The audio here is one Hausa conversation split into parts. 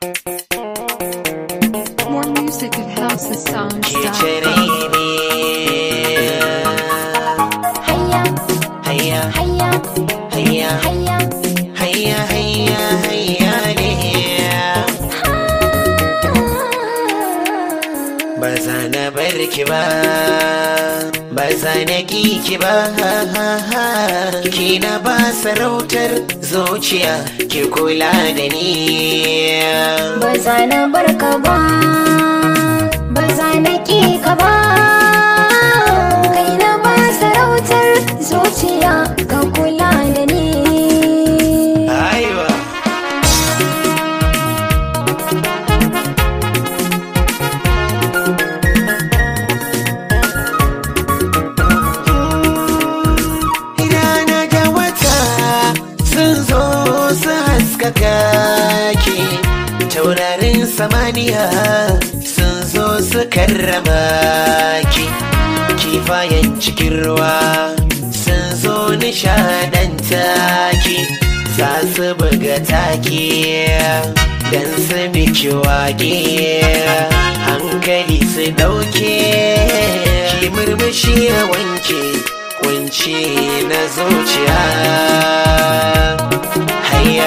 More music at ke housesongs.com. cire ne Hayya, hayya hayya, hayya hayya. hayya hayya hayya ne ba za na bar ki ba ba za na ki ki ba ki na ba sarautar zuciya ki kula da ni Ba za na bar ka ba, ba za na ƙi ka ba. Kai na ba sarautar zuciya ka kula da ni. aiwa rana da wata sun zo su haskaka ki taurarin samaniya sun zo su karrama ki kifayen cikin ruwa sun zo nishadanta ki za su buga taki don su miki wage hankali su dauke ki murmushi ya wanke kunci na zuciya hayya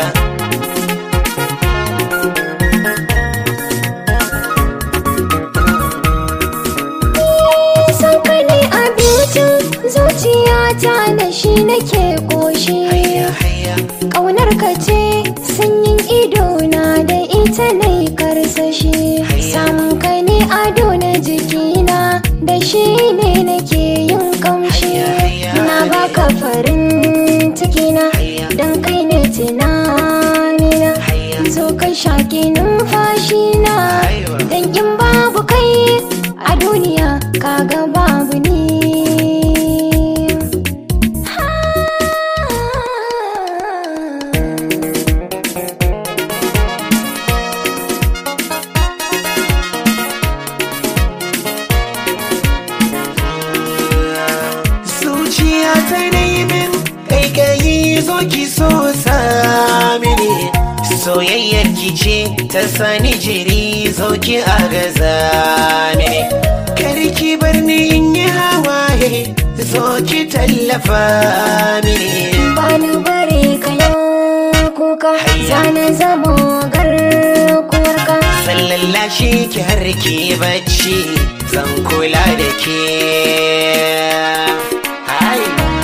San ka ne abincin zuciyata da shi nake ƙoshi. hayya hayya Ƙaunar ka ce sanyin idona da ita na yi karsashi. Samun ka ne ado na jikina da shi ne nake yin kamshi. Na baka farin cikina don kai ne tunanina. Zo ka shaƙi numfashina don in babu kai a duniya kaga babu ni. zuciya ta min kaikayi zo ki so samini soyayyar ki ce ta sani jiri zo ki agaza mini karki bar ni in yi hawaye zo ki tallafa mini Bani bare ka yau kuka zana zamo garkuwarka sallallashi ki har ki bacci zan kula da ke Hai.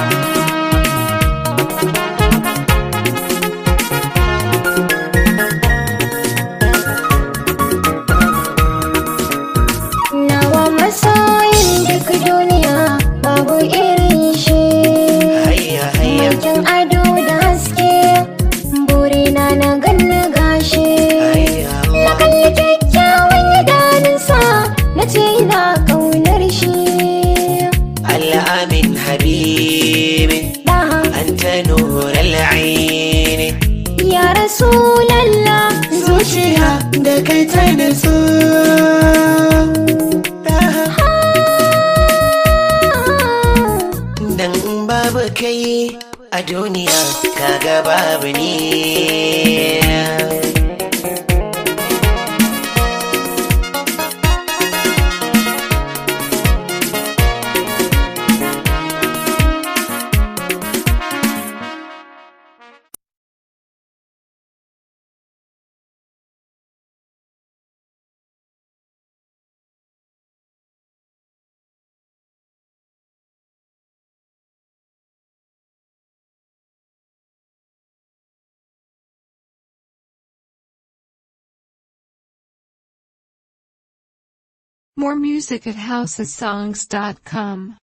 nawa masoyin duk duniya babu irin shi hayya hayya Makin ado da haske burina na ganna gashi hayya na kalli kyakkyawan idanunsa na ce ina kaunar shi الأمين حبيبي Daha أنت نور العين ya rasulallah zuciya da kai ta nutsu Dan in babu kai a duniya kaga babu ni More music at housesongs.com.